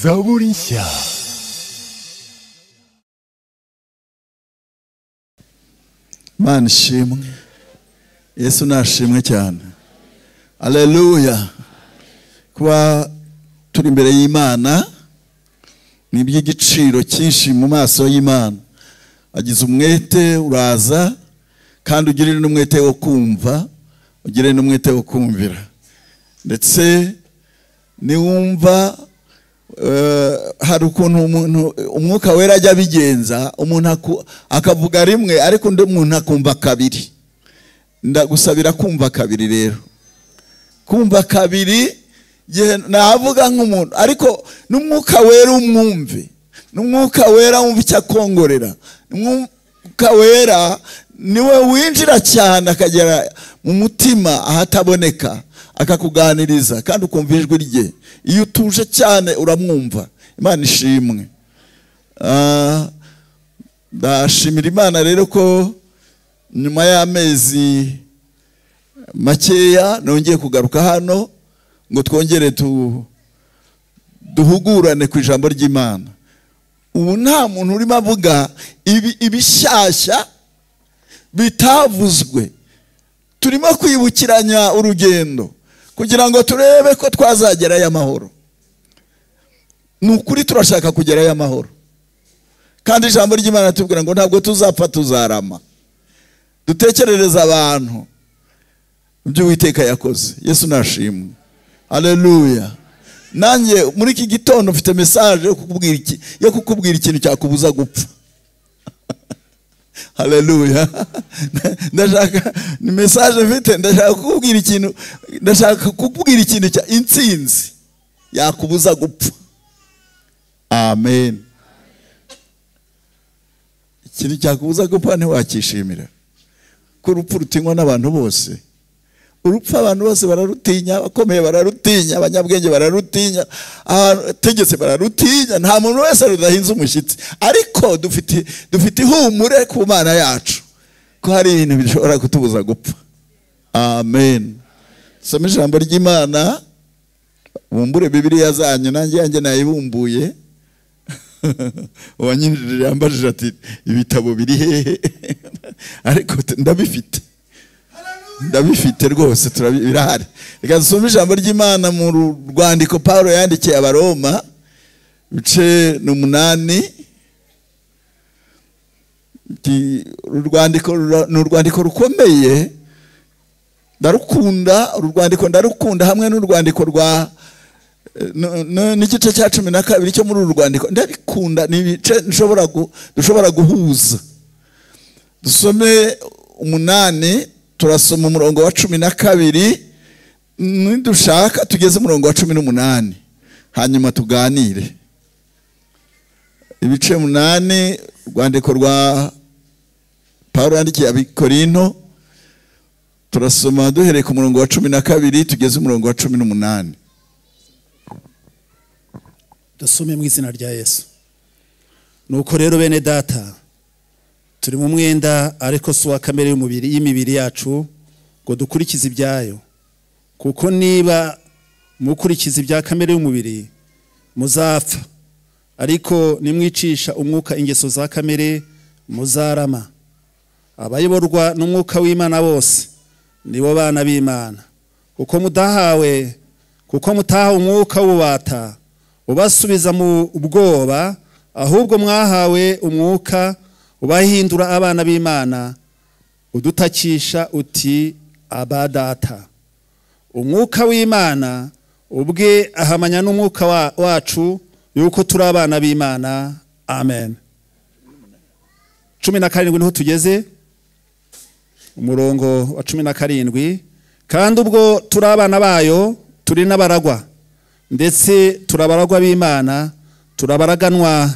Zaborinsia. mana ishimwe yesu nashimwe cyane aleluya kuba turi imbere y'imana ni iby'igiciro cyinshi mu maso y'imana agize umwete uraza kandi ugirire n'umwete wo kumva ugire n'umwete wo kumvira ndetse niwumva eh, hari ukuntu umuntu umwuka wera ajya abigenza umuntu aku- akavuga rimwe ariko undi muntu akumva kabiri ndagusabira kumva kabiri rero kumva kabiri igihe navuga nk'umuntu ariko n'umwuka wera umwumve n'umwuka wera wumva icyo akongorera n'umwuka wera niwe winjira cyane akagera mu mutima ahataboneka akakuganiriza kandi ukumva ijwi rye iyo utuje cyane uramwumva imana ishimwe Ah, ndashimira imana rero ko nyuma y'amezi makeya nongeye kugaruka hano ngo twongere tu- duhugurane ku ijambo ry'imana ubu nta muntu urimo avuga ibi- ibishyashya bitavuzwe turimo kwibukiranya urugendo kugira ngo turebe ko twazagerayo amahoro ni ukuri turashaka kugerayo amahoro kandi ijambo ry'imana tubwira ngo ntabwo tuzapfa tuzarama dutekerereza abantu ibyo uwiteka yakoze yesu nashimwe aleluya nanjye muri iki gitondo mfite mesaje yo kukubwira iki- yo kukubwira ikintu cyakubuza gupfa haleluya ndashaka ni mesaje mfite ndashaka kukubwira ikintu ndashaka kukubwira ikintu cya intsinzi yakubuza gupfa amen ikintu cyakubuza gupfa ntiwakishimira ko urupfu rutinywa n'abantu bose urupfu abantu bose bararutinya abakomeye bararutinya abanyabwenge bararutinya abategetse bararutinya nta muntu wese rudahinze umushyitsi ariko dufite dufite ihumure ku mana yacu ko hari ibintu bishobora kutubuza gupfa amen dusome ijambo ry'imana bumbure bibiriya zanyu nanjye yanjye nayibumbuye uwanyinjirije yambajije ati ibitabo biri hehe ariko ndabifite ndabifite rwose turabi- birahari reka dusome ijambo ry'imana mu ru- rwandiko paul yandikiye abaroma ibice ni umunani Iki- uru rwandiko rura- ni urwandiko rukomeye ndarukunda uru rwandiko ndarukunda hamwe n'urwandiko rwa n- n- n'igice cya cumi na kabiri cyo muri uru rwandiko ndabikunda ni ibice nshobora gu- dushobora guhuza dusome umunani turasoma umurongo wa cumi na kabiri nidushaka tugeze umurongo wa cumi n'umunani hanyuma tuganire ibice umunani urwandiko rwa paul yandikiye abikorinto turasoma duhereye ku murongo wa cumi na kabiri tugeze umurongo wa cumi n'umunani dusome mu izina rya yesu nuko rero bene data turi mu mwenda ariko si uwa kamere y'umubiri y'imibiri yacu ngo dukurikize ibyayo kuko niba mukurikiza ibya kamere y'umubiri muzapfa ariko nimwicisha umwuka ingeso za kamere muzarama abayoborwa n'umwuka w'imana bose nibo bana b'imana kuko mudahawe kuko mutahawe umwuka w'ubata ubasubiza mu bwoba ahubwo mwahawe umwuka ubahindura abana b'imana udutakisha uti aba data umwuka w'imana ubwe ahamanya n'umwuka wa- wacu yuko turi abana b'imana amen cumi na karindwi niho tugeze umurongo wa cumi na karindwi kandi ubwo turi abana bayo turi n'abaragwa ndetse turabaragwa b'imana turabaraganwa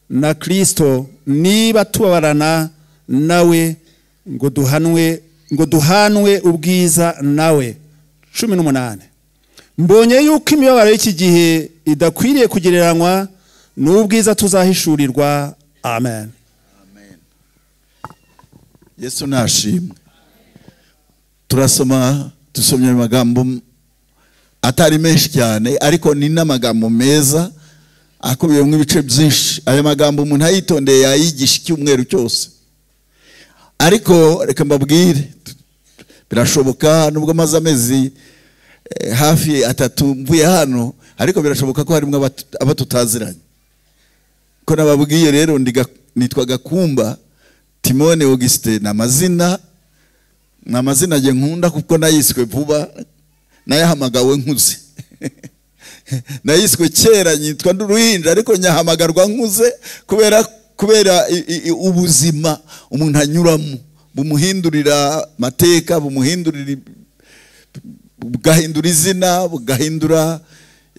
na kirisito niba tubabarana nawe ngo duhanwe ngo duhanwe ubwiza nawe cumi n'umunani mbonye yuko imibabaro y'iki gihe idakwiriye kugereranywa n'ubwiza tuzahishurirwa amen yesu nashimwe turasoma dusomye amagambo atari menshi cyane ariko ni n'amagambo meza akubiyemo ibice byinshi ayo magambo umuntu ayitondeye yayigisha icyumweru cyose ariko reka mbabwire birashoboka nubwo amaze amezi eh, hafi atatu mvuye hano ariko birashoboka ko harimo abatu- abo tutaziranye ko nababwiye rero ndi Ga- nitwa gakumba timone augustin ni amazina ni amazina nge nkunda kuko nayiswe vuba nayahamagawe nkuze nayiswe kera nyitwa nduruhinja ariko nyahamagarwa nkuze kubera kubera i- i- i- ubuzima umuntu anyuramo bumuhindurira amateka bumuhindurira i- bugahindura izina bugahindura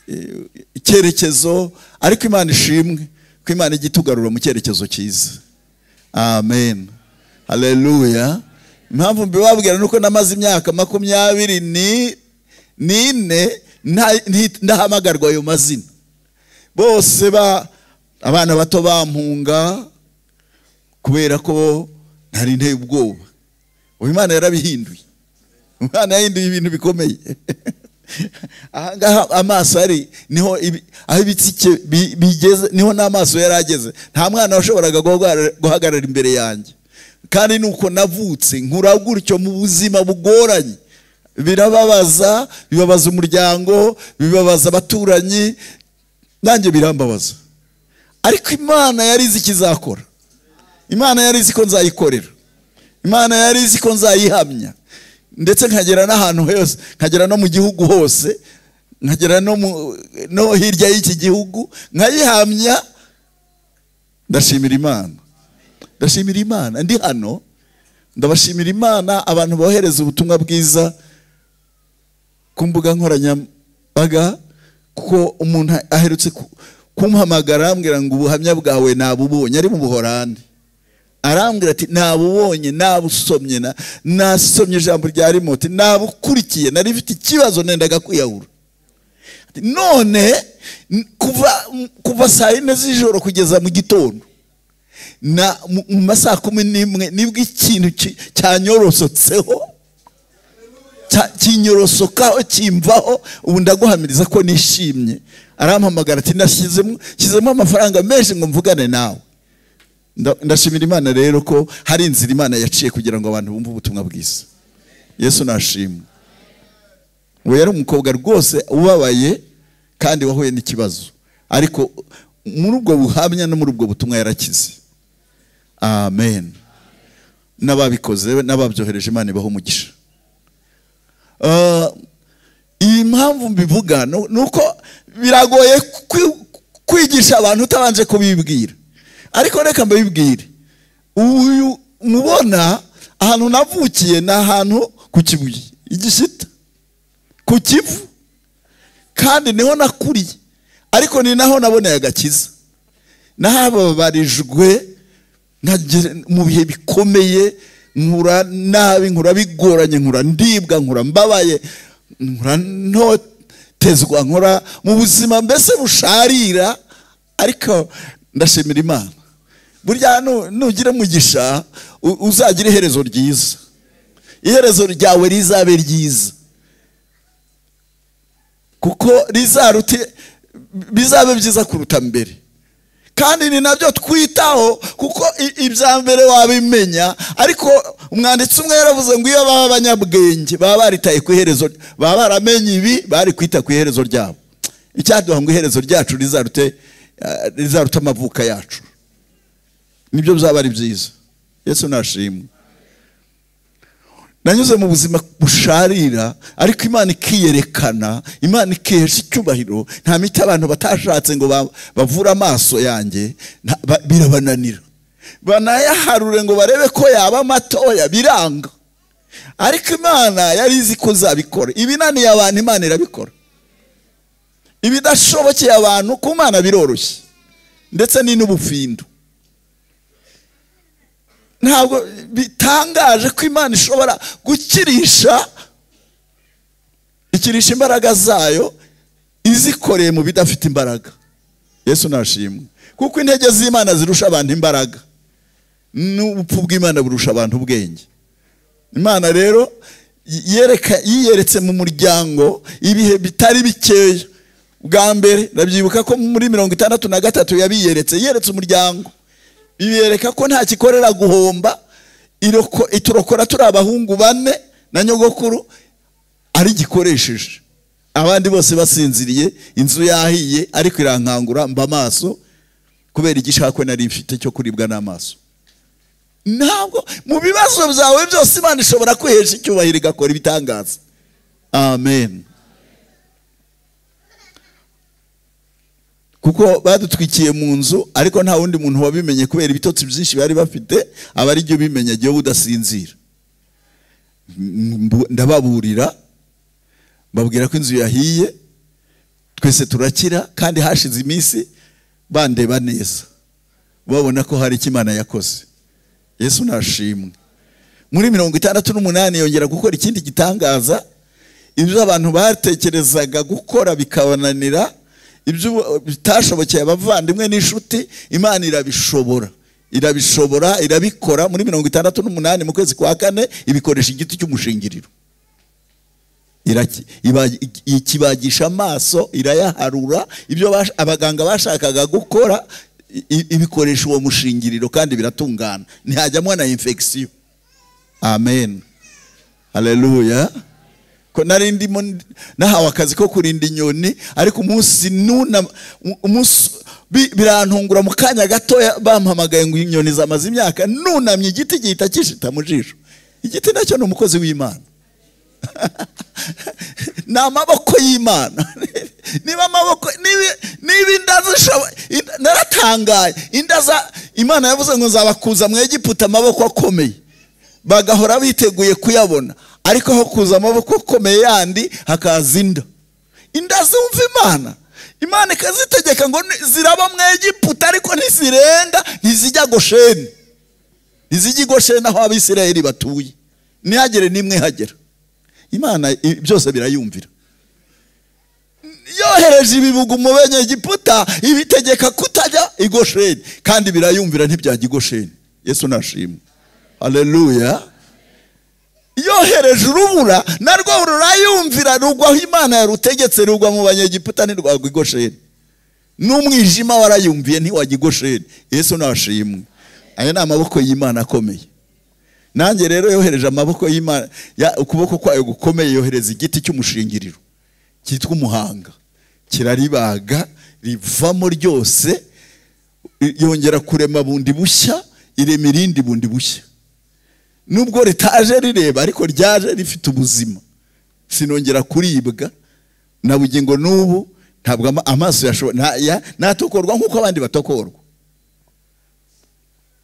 eh, icyerekezo ariko imana ishimwe ko imana ijya itugarura mu cyerekezo cyiza amen haleluya impamvu mbibabwira ni uko namaze imyaka makumyabiri ni- n'ine nta- nti- ndahamagarwa ayo mazina bose ba abana bato bampunga kubera ko ntari nteye ubwoba ubu imana yarabihinduye umwana yahinduye ibintu bikomeye ahangaha amaso ari niho ibi- aho ibitsike bi- bigeze niho n'amaso yari ageze nta mwana washoboraga guhagarara- guhagarara imbere yanjye kandi nuko navutse nkura gutyo mu buzima bugoranye birababaza bibabaza umuryango bibabaza abaturanyi nanjye birambabaza ariko imana yari izi ikizakora imana yari izi ko nzayikorera imana yari izi ko nzayihamya ndetse nkagera n'ahantu hose nkagera no mu gihugu hose nkagera no, mu, no hirya y'iki gihugu nkayihamya ndashimira imana ndashimira imana ndi hano ndabashimira imana abantu bohereza ubutumwa bwiza ku mbuga nkoranyambaga kuko umuntu aherutse ku- kumpamagara ambwira ngo ubuhamya bwawe nabubonye ari mu buhorande arambwira ati nabubonye nabusomye na- nasomye ijambo rya rimoti nabukurikiye nari mfite ikibazo nendaga kwiyahura Ati, none n- kuva kuva saa yine z'ijoro kugeza mu gitondo na mu mu masaha kumi n'imwe nibwo ikintu ki- cyanyorosotseho cya- kinyorosokaho kimvaho ubu ndaguhamiriza ko nishimye arampamagara ati nashyizemo shyizemo amafaranga menshi ngo mvugane nawe Nda- ndashimira imana rero ko hari inzira imana yaciye kugira ngo abantu bumve ubutumwa bwiza yesu nashimwe uwo yari umukobwa rwose ubabaye kandi wahuye n'ikibazo ariko muri ubwo buhamya no muri ubwo butumwa yarakize amen n'ababikoze n'ababyohereje imana ibaho umugisha Ah, iyi mpamvu mbivuga nu- ni uko biragoye kwi- kwigisha abantu utabanje kubibwira ariko reka mbibwire uyu mubona ahantu navukiye ni ahantu ku kibuye igishita ku kivu kandi niho nakuriye ariko ni naho naboneye agakiza nahababarijwe nkagera mu bihe bikomeye nkura nabi nkura bigoranye nkura ndibwa nkura mbabaye nkura ntotezwa nkura mu buzima mbese busharira ariko ndashimira imana burya nu- nugira umugisha u- uzagira iherezo ryiza iherezo ryawe rizabe ryiza kuko rizaruti bizabe byiza kuruta mbere kandi ni nabyo twitaho kuko i- ibya mbere wabimenya ariko umwanditsi umwe yaravuze ngo iyo baba abanyabwenge baba baritaye ku iherezo baba baramenye ibi bari kwita ku iherezo ryabo icyaduha ngo iherezo ryacu rizarute eh, rizarute amavuka yacu nibyo bizaba ari byiza yesu nashimwe nanyuze mu buzima busharira ariko imana ikiyerekana imana ikihesha icyubahiro nta miti abantu batashatse ngo ba- bavure amaso yanjye nta- ba- birabananira banayaharure ngo barebe ko yaba matoya biranga ariko imana yari izi ko izabikora ibinaniye abantu imana irabikora ibidashobokeye abantu ku mana biroroshye ndetse ni n'ubufindu ntabwo bitangaje ko imana ishobora gukirisha ikirisha imbaraga zayo izikoreye mu bidafite imbaraga yesu nashimwe kuko intege z'imana zirusha abantu imbaraga n'ubupfu bw'imana burusha abantu ubwenge imana rero yereka yiyeretse mu muryango ibihe bitari bikeya bwa mbere ndabyibuka ko muri mirongo itandatu na gatatu yabiyeretse yeretse umuryango biyereka ko nta kikorera guhomba iroko- iturokora turi abahungu bane na nyogokuru ari gikoresheje abandi bose basinziriye inzu yahiye ariko irankangura mba amaso kubera igishakwe nari mfite cyo kuribwa n'amaso ntabwo mu bibazo byawe byose imana ishobora kwihesha icyubahiro igakora ibitangaza amen kuko badutwikiye mu nzu ariko nta wundi muntu wabimenye kubera ibitotsi byinshi bari bafite aba ari byo bimenya igihe wowe udasinzira Mbu- ndababurira babwira ko inzu yahiye twese turakira kandi hashize iminsi bandeba neza babona ko hari icyo imana yakoze yesu nashimwe muri mirongo itandatu n'umunani yongera gukora ikindi gitangaza ibyo abantu batekerezaga gukora bikabananira ibyo bitashobokeye abavandimwe n'inshuti imana irabishobora irabishobora irabikora muri mirongo itandatu n'umunani mu kwezi kwa kane ibikoresha igiti cy'umushingiriro Iraki- iba- ikibagisha amaso irayaharura ibyo bash- abaganga bashakaga gukora i- i- ibikoresha uwo mushingiriro kandi biratungana ntihajyamo na infection amen haleluya ko nari ndimo ndi- nahawe akazi ko kurinda inyoni ariko umunsi nuna umunsi bi- birantungura mu kanya gatoya bampamagaye ngo inyoni zamaze imyaka nunamye igiti gihita kishita mu jisho igiti nacyo ni umukozi w'imana ni amaboko y'imana niba amaboko niba- niba inda zishoboye naratangaye inda za imana yavuze ngo nzabakuza mu egiputa amaboko akomeye bagahora biteguye kuyabona ariko aho kuza amaboko akomeye yandi hakaza inda inda zumva imana imana ikazitegeka ngo ni- ziraba mu egiputa ariko ntizirenga ntizijya gosheni ntizijya i gosheni aho abisirayeli batuye ntihagere n'imwe hagera imana i- byose birayumvira yohereje ibibugu mu benyegiputa ibitegeka kutajya i gosheni kandi birayumvira ntibyajya i gosheni yesu nashimwe haleluya yohereje urubura narwo rurayumvira rugwa aho imana yarutegetse rugwa mu banyegiputa ntirwagwa i gosheni n'umwijima warayumviye ntiwajya i gosheni yesu nashimwe aya ni amaboko y'imana akomeye nanjye rero yohereje amaboko y'imana ya- ukuboko kwayo gukomeye yohereza igiti cy'umushingiriro cyitwa umuhanga kiraribaga rivamo ryose i- yongera kurema bundi bushya irema irindi bundi bushya nubwo ritaje rireba ariko ryaje rifite ubuzima sinongera kuribwa na bugingo n'ubu ntabwo ama- amaso yashobora nta- ya- ntatokorwa nk'uko abandi batokorwa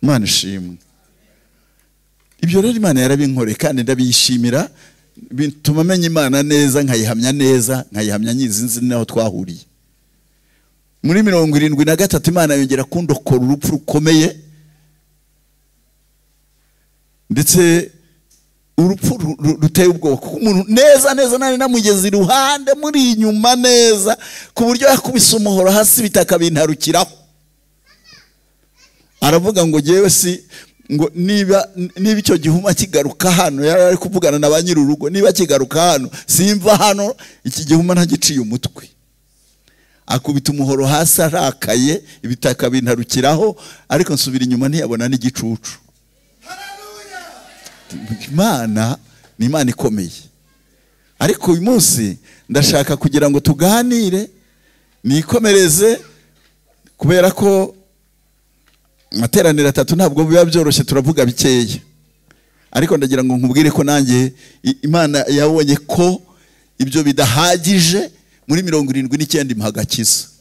imana ishimwe ibyo rero imana yarabinkoreye kandi ndabiyishimira bituma menya imana neza nkayihamya neza nkayihamya nyizi nzi n'aho twahuriye muri mirongo irindwi na gatatu imana yongera kundokora urupfu rukomeye ndetse urupfu ru- ru- ruteye ubwoba kuko umuntu neza neza nari namugeze iruhande muri inyuma neza ku buryo yakubise umuhoro hasi ibitaka bintarukiraho aravuga ngo ngewe si ngo niba niba icyo gihuma kigaruka hano yari ari kuvugana na ba nyir'urugo niba kigaruka hano simva hano iki gihuma ntagiciye umutwe akubita umuhoro hasi arakaye ibitaka bintarukiraho ariko nsubira inyuma ntiyabona n'igicucu imana ni imana ikomeye ariko uyu munsi ndashaka kugira ngo tuganire nikomereze kubera ko amateraniro atatu ntabwo biba byoroshye turavuga bikeya ariko ndagira ngo nkubwire ko nanjye i- imana yabonye ko ibyo bidahagije muri mirongo irindwi n'icyenda imuha agakiza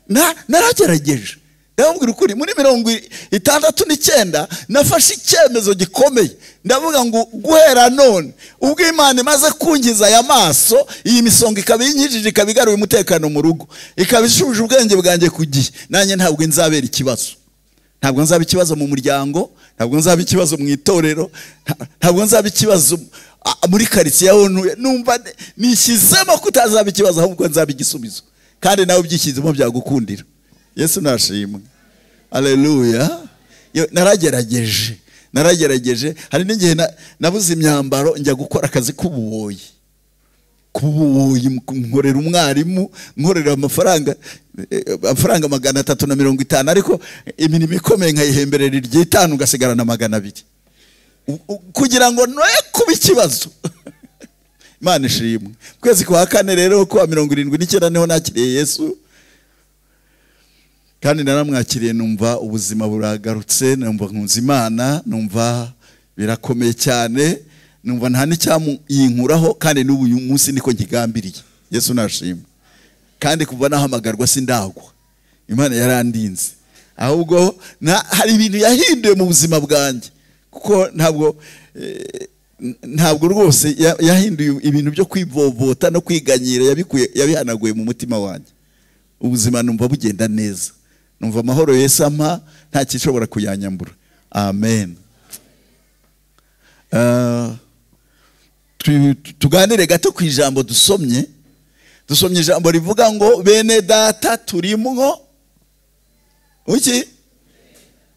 Na- naragerageje ndababwira ukuri muri mirongo i- itandatu n'icyenda nafashe icyemezo gikomeye ndavuga ngo guhera none ubwo imana imaze kungiza aya maso iyi misonga ikaba iyinkijije ikaba igaruye umutekano mu rugo ikaba ishubije ubwenge bwanjye ku gihe nanjye ntabwo nzabera ikibazo ntabwo nzaba ikibazo mu muryango ntabwo nzaba ikibazo mu itorero nta- ntabwo nzaba ikibazo ah, muri karitsiye aho ntuye numva ne- nishyizemo ko utazaba ikibazo ahubwo nzaba igisubizo kandi nawe ubyishyizemo byagukundira yesu nashimwe aleluya naragerageje naragerageje hari n'igihe na- nabuze imyambaro njya gukora akazi k'ububoyi kubuyi nkorera umwarimu nkorera amafaranga eh, amafaranga magana atatu na mirongo itanu ariko imirimo ikomeye nkayihemberera iry'itanu ugasigarana magana abiri U- u- kugira ngo noye kuba ikibazo imana ishimwe ukwezi kwa kane rero kuwa mirongo irindwi n'icyenda niho nakiriye yesu kandi naramwakiriye numva ubuzima buragarutse numva nkunze imana numva birakomeye cyane numva nta n'icyamuyinkuraho kandi n'ubu uyu munsi niko nkigambiriye yesu nashimwe kandi kuva nahamagarwa sindagwa imana yarandinze ahubwo na- hari ibintu yahinduye mu buzima bwanjye kuko ntabwo eh, ntabwo rwose ya- yahinduye ibintu byo kwivovota no kwiganyira yabikuye yabihanaguye mu mutima wanjye ubuzima numva bugenda neza numva amahoro yesu ampa nta kishobora kuyanyambura amen Ah, tu- tu- tuganire gato ku ijambo dusomye dusomye ijambo rivuga ngo bene data turimwo uki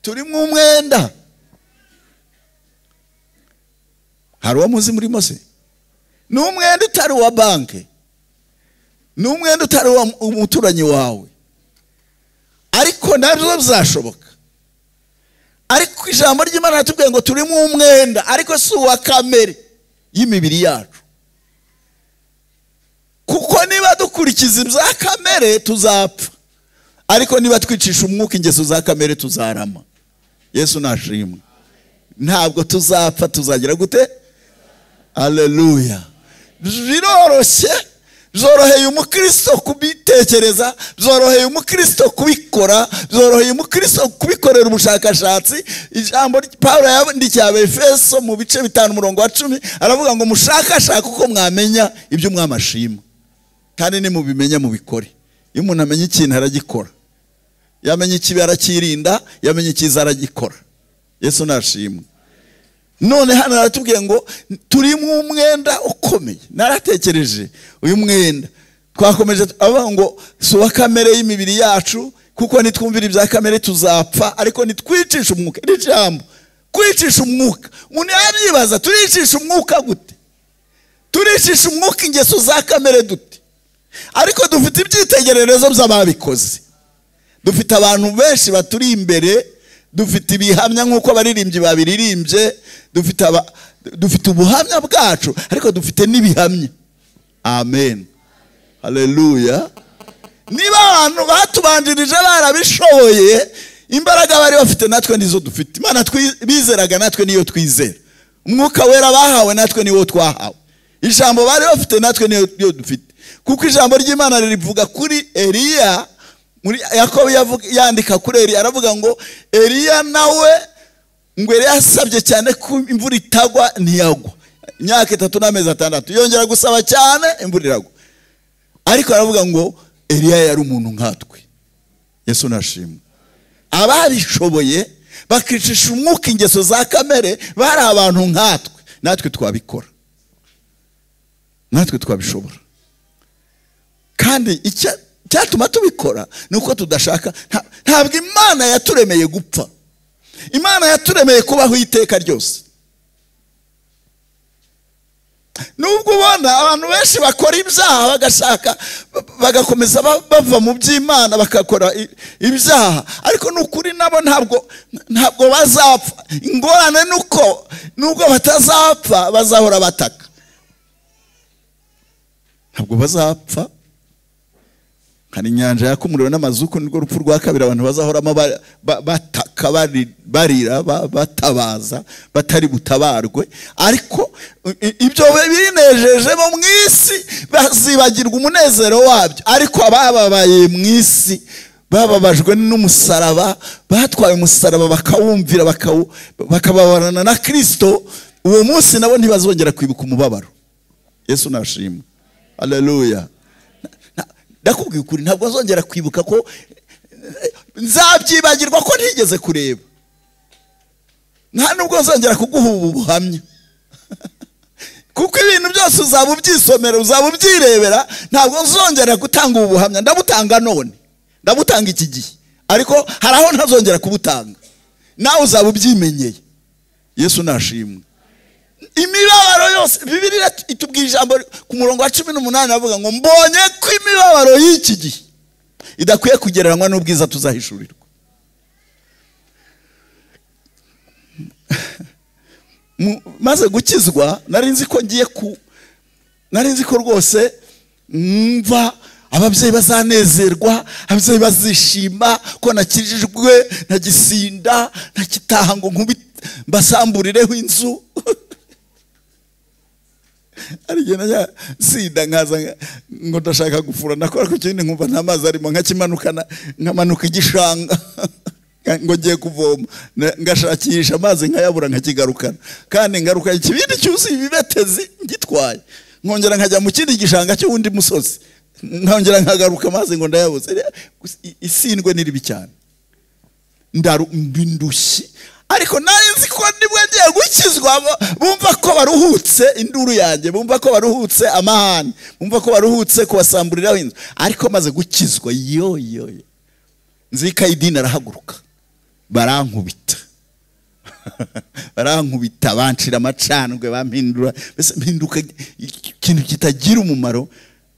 turimwo umwenda hari uwo muzi murimo se ni umwenda utari uwa banki ni umwenda utari uwa umuturanyi wawe ariko nabyo bizashoboka ariko ijambo ry'imana ratubwiye ngo turimo umwenda ariko si uwa kamere y'imibiri yacu kuko niba dukurikiza ibya kamere tuzapfa ariko niba twicisha umwuka ingeso za kamere tuzarama yesu nashimwe ntabwo tuzapfa tuzagira gute aleluya biroroshye byoroheye umukristo kubitekereza byoroheye umukristo kubikora byoroheye umukristo kubikorera ubushakashatsi ijambo ry- pawulo yandikiye abefeso mu bice bitanu umurongo wa cumi aravuga ngo mushakashake uko mwamenya ibyo mwamashima kandi nimubimenya mubikore iyo umuntu amenya ikintu aragikora yamenya ikibi aracyirinda yamenya icyiza aragikora yesu nashimwe none hano aratubwiye ngo turimo umwenda ukomeye naratekereje uyu mwenda twakomeje avuga ngo si uwa kamere y'imibiri yacu kuko nitwumvira ibya kamere tuzapfa ariko nitwicisha umwuka iri jambo kwicisha umwuka umuntu yabyibaza turicisha umwuka gute turicisha umwuka ingeso za kamere dute ariko dufite ibyitegererezo by'ababikoze dufite abantu benshi baturi imbere dufite ibihamya nk'uko abaririmbyi babiririmbye dufite aba- dufite ubuhamya bwacu ariko dufite n'ibihamya amen haleluya niba abantu batubanjirije barabishoboye imbaraga bari bafite natwe nizo dufite imana twi- bizeraga natwe niyo twizera umwuka wera bahawe natwe niwo twahawe ijambo bari bafite natwe niyo dufite kuko ijambo ry'imana rivuga kuri eliya muri yakobo yavuga- yandika kuri eliya aravuga ngo eliya nawe ngo eliya yasabye cyane ko imvura itagwa ntiyagwa imyaka itatu n'amezi atandatu yongera gusaba cyane imvura iragwa ariko aravuga ngo eliya yari umuntu nkatwe yesu nashimwe ababishoboye bakicisha umwuka ingeso za kamere bari abantu nkatwe natwe twabikora natwe twabishobora kandi icya- icyatuma tubikora ni uko tudashaka nta- ntabwo imana yaturemeye gupfa imana yaturemeye kubaho iteka ryose nubwo ubona abantu benshi bakora ibyaha bagashaka ba- bagakomeza ba- bava mu by'imana bagakora i- ibyaha ariko ni ukuri nabo ntabwo ntabwo bazapfa ingorane ni uko nubwo batazapfa bazahora bataka ntabwo bazapfa hari inyanja yaka umuriro n'amazuku nirwo rupfu rwa kabiri abantu bazahoramo ba- ba- bataka bari- barira ba- batabaza batari butabarwe ariko i- i- ibyo binejeje bo mu isi bazibagirwa umunezero wabyo ariko abababaye mu isi bababajwe n'umusaraba batwaye umusaraba bakawumvira bakawu- bakababarana na kirisito uwo munsi nabo ntibazongera kwibuka umubabaro yesu nashimwe aleluya ndakubwiye ukuri ntabwo nzongera kwibuka ko eh, nzabyibagirwa ko ntigeze kureba nta nubwo nzongera kuguha ubu buhamya kuko ibintu byose uzaba ubyisomera uzaba ubyirebera ntabwo nzongera gutanga ubu buhamya ndabutanga none ndabutanga iki gihe ariko hari aho ntazongera kubutanga nawe uzaba ubyimenyeye yesu nashimwe imibabaro yose bibiri itubwira ijambo ku murongo wa cumi n'umunani avuga ngo mbonye ko imibabaro y'iki gihe idakwiye kugereranywa n'ubwiza tuzahishurirwa Mu- maze gukizwa nari nzi ko ngiye ku nari nzi ko rwose mva ababyeyi bazanezerwa ababyeyi bazishima ko nakijijwe ntagisinda ntakitaha ngo nkubi mbasamburireho inzu arigihe najya sinda nkaza nka- ngo ndashaka gufura nakora ku kindi nkumva nta mazi arimo nkakimanukana nkamanuka igishanga ngo ngiye kuvoma na- ngashakisha amazi nkayabura nkakigarukana kandi ngaruka ikibindi cyuzuye ibibetezi ngitwaye nkongera nkajya mu kindi gishanga cy'uwundi musozi nkongera nkagaruka amazi ngo ndayabuze Rero, i- isindwe ni ribi cyane ndaru mbindushyi ariko nari nzi ko nibwo ngiye gukizwa bo- bumva ko baruhutse induru yanjye bumva ko baruhutse amahane bumva ko baruhutse kubasamburiraho inzu ariko maze gukizwa yoyoyo nzikayidini arahaguruka barankubita barankubita bancira amacandwe bampindura mbese mpinduka ikintu kitagira umumaro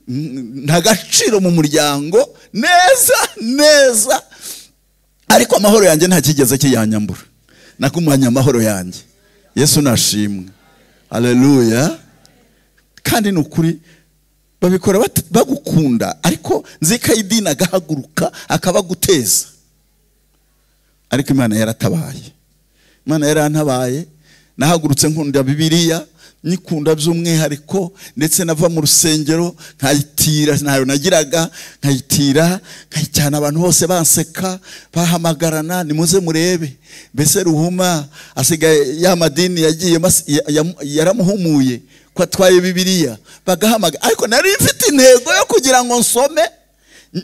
n- nta gaciro mu muryango neza neza ariko amahoro yanjye nta kigeze kiyanyambura nakumanya amahoro yanjye yesu nashimwe aleluya kandi ni ukuri babikora bat- bagukunda ariko nzikayidini agahaguruka akabaguteza ariko imana yaratabaye imana yarantabaye nahagurutse nkunda bibiliya nyikunda by'umwihariko ndetse nava mu rusengero nkayitira ntayo nagiraga nkayitira nkayijyana abantu bose banseka bahamagarana nimuze murebe mbese ruhuma asigaye ya madini yagiye mas- ya- ya- yaramuhumuye ko atwaye bibiliya bagahamagara ariko nari mfite intego yo kugira ngo nsome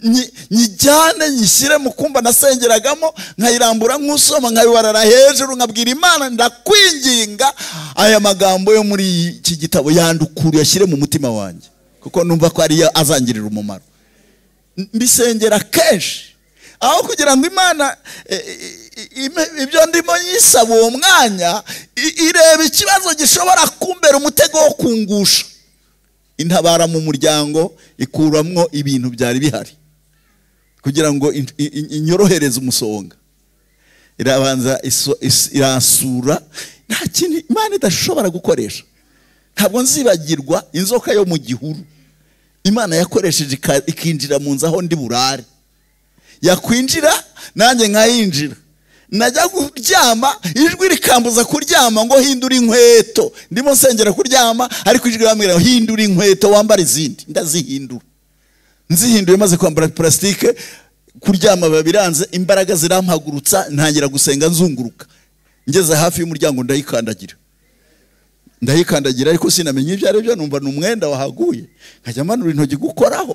nyi- nyijyane nyishyire mu kumba nasengeragamo nkayirambura nk'usoma nkayibarara hejuru nkabwira imana ndakwinginga aya magambo yo muri iki gitabo yandukure yashyire mu mutima wanjye kuko numva ko ariyo azangirira umumaro M- mbisengera kenshi aho kugira ngo imana e, e, ime- ibyo ndimo nyisaba uwo mwanya i- ireba ikibazo gishobora kumbera umutego wo kungusha intabara mu muryango ikuramwo ibintu byari bihari kugira ngo in- i- i- inyorohereze umusonga irabanza iso- is- irasura nta kintu imana idashobora gukoresha ntabwo nzibagirwa inzoka yo mu gihuru imana yakoresheje ika- ikinjira mu nzu aho ndi burare yakwinjira nanjye nkayinjira najya kuryama ijwi rikambuza kuryama ngo hindura inkweto ndimo nsengera kuryama ariko ijwi rirambwira ngo hindura inkweto wambara izindi ndazihindura nzihinduye maze kwambara purasitike kuryama biba biranze imbaraga zirampagurutsa ntangira gusenga nzunguruka ngeze hafi y'umuryango ndayikandagira ndayikandagira ariko sinamenye ibyo ari byo numva ni umwenda wahaguye nkajya manura intoki gukoraho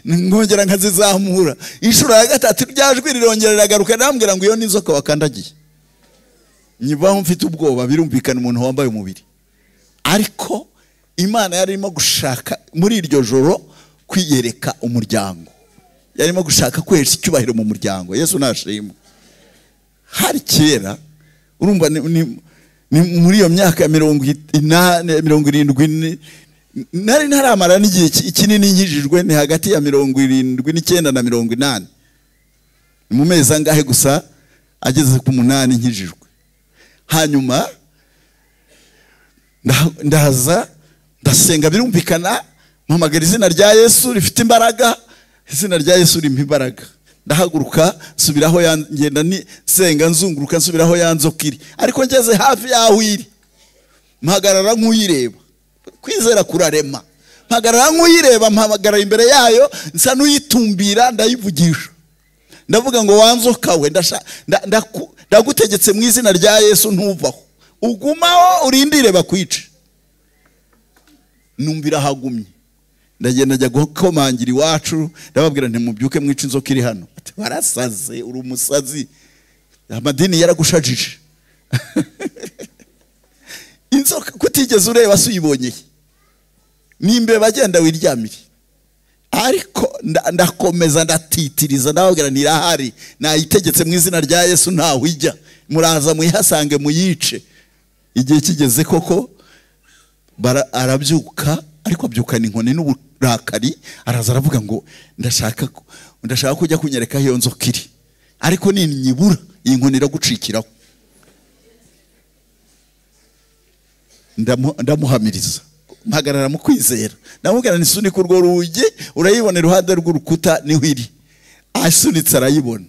nkongera nkazizamura inshuro ya gatatu rya jwi rirongera riragaruka rirambwira ngo iyo ni inzoka wakandagiye nyibaho mfite ubwoba birumvikana umuntu wambaye umubiri ariko imana yari irimo gushaka muri iryo joro kwiyereka umuryango yarimo gushaka kwesha icyubahiro mu muryango yesu nashimwe hari kera urumva ni, ni, ni muri iyo myaka ya mirongo inani mirongo irindwi ni- nari ntaramara n'igihe ki- kinini nkijijwe ni hagati ya mirongo irindwi n'icyenda na mirongo inani ni mu mezi angahe gusa ageze ku munani nkijijwe hanyuma nda- ndaza ndasenga birumvikana mpamagara izina rya yesu rifite imbaraga izina rya yesu rimpa imbaraga ndahaguruka nsubiraho ya- ngenda ni- nsenga nzunguruka nsubiraho ya nzoka iri ariko ngeze hafi y'aho iri mpagarara nk'uyireba kwizera kurarema mpagarara nk'uyireba mpagarara imbere yayo nsa n'uyitumbira ndayivugisha ndavuga ngo wanzoka we ndasha- nda- ndaku- ndagutegetse mu izina rya yesu ntuvaho ugumaho urindire bakwice numvira ahagumye ndagenda njya gukomangira iwacu ndababwira nti mubyuke mwica inzoka iri hano Ati, warasaze uri umusazi amadini yaragushajije inzoka kutigeze ureba se uyibonyeye ni imbeba agenda wiryamire ariko nda- ndakomeza ndatitiriza ndababwira ntirahari nayitegetse mu izina rya yesu ntawe ijya muraza muyihasange muyice igihe kigeze koko bara- arabyuka ariko abyukana inkoni n'uburakari araza aravuga ngo ndashaka ko- ndashaka kujya kunyereka aho iyo nzoka iri ariko ninyibura iyi nkoni iragucikiraho Ndamu- ndamuhamiriza mpagarara mu kwizera ndamubwira ngo nisunika urwo rugi urayibona iruhande rw'urukuta niho iri asunitse arayibona